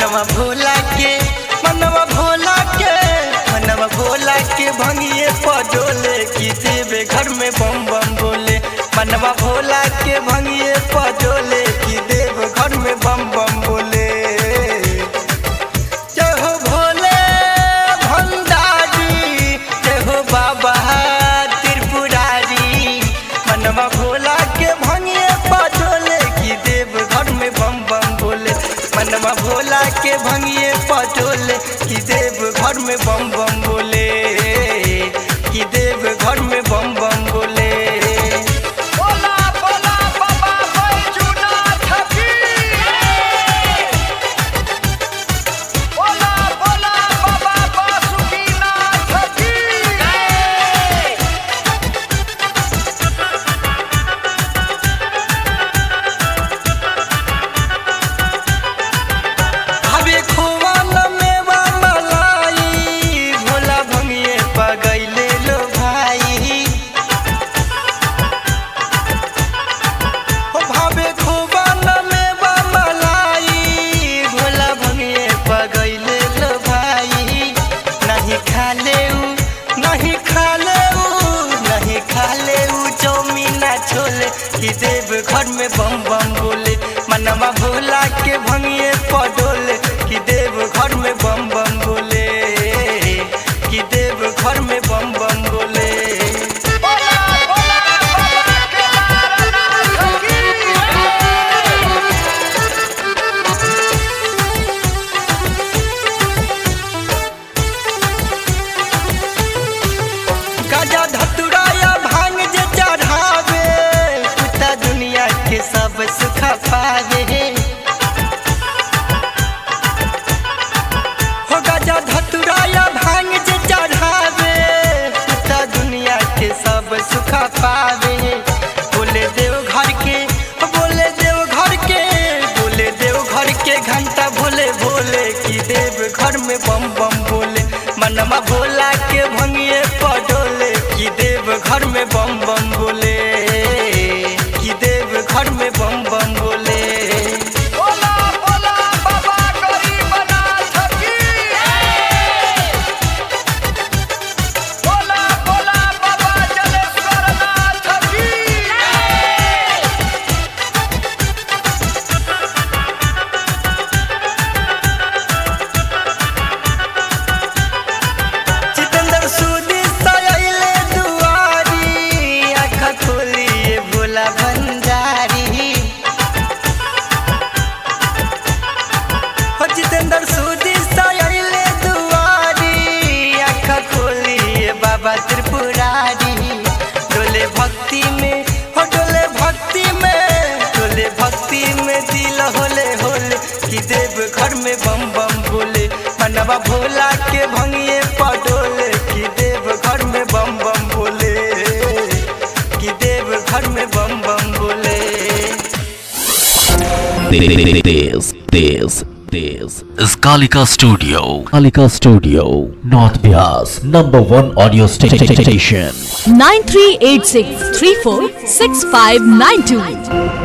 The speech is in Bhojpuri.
मनवा भोला के मनवा भोला के मनवा भोला के भंगिए पडोले की देवे घर में बम बम बोले मनवा भोला के भंगिए पडोले की देव घर में बम बम बोले जय हो भोले भंडारी जय हो बाबा त्रिपुरारी मनवा भोला के भंगिए पटोले की देव घर में बम बम बोले मनवा भोला के भंगिए पटोले की देव घर में बम बम बोले की देव घर में बम बम बोले बोला बोला बाबा बैजूनाथ की बोला बोला बाबा बासुकीनाथ की हवे खोवाल मेवा मलाई भोला भंगिए पगैले लो भाई हो भावे खोवाल मेवा मलाई भोला भंगिए पगैले लो भाई नहीं खाले उ नहीं खाले उ नहीं खाले उ चौमीना छोले कि देव घर में बम बम बोले मनवा भोला के भंगिए पडोले कि देव घर में बम बम बोले कि देव घर में बम बम बोले बोला बोला बाबा केदारनाथ की गाजा धतुराया भांग जे चढ़ावे पिता दुनिया के सब सुख पावे हो गाजा धतुराया भांग जे चढ़ावे पिता दुनिया के सब सुख पावे बोले देव घर के बोले देव घर के बोले देव घर के घंटा भोले भोले की देव घर में बम बम बोले मनवा भोला के भंगिए पडोले की देव घर में बम बम बोले की देव घर में बम बम बोले बोला बोला बाबा गरीबनाथ की बोला बोला बाबा जलेश्वरनाथ की जितेंद्र सूदी सयले दुआरी आँख खोलिए भोला भंडारी हो जितेंद्र सूदी सयले दुआरी आँख खोलिए बाबा त्रिपुरारी डोले भक्ति में हो डोले भक्ति में डोले भक्ति में दिल होले होले कि देव घर में बम बम बोले मनवा भोला के भंगिए पडोले कि देव घर में बम बम बोले कि देव घर में बम बम बोले This, this, this is Kalika Studio. Kalika Studio, North Bias, number one audio sta- sta- station. 9386 346592.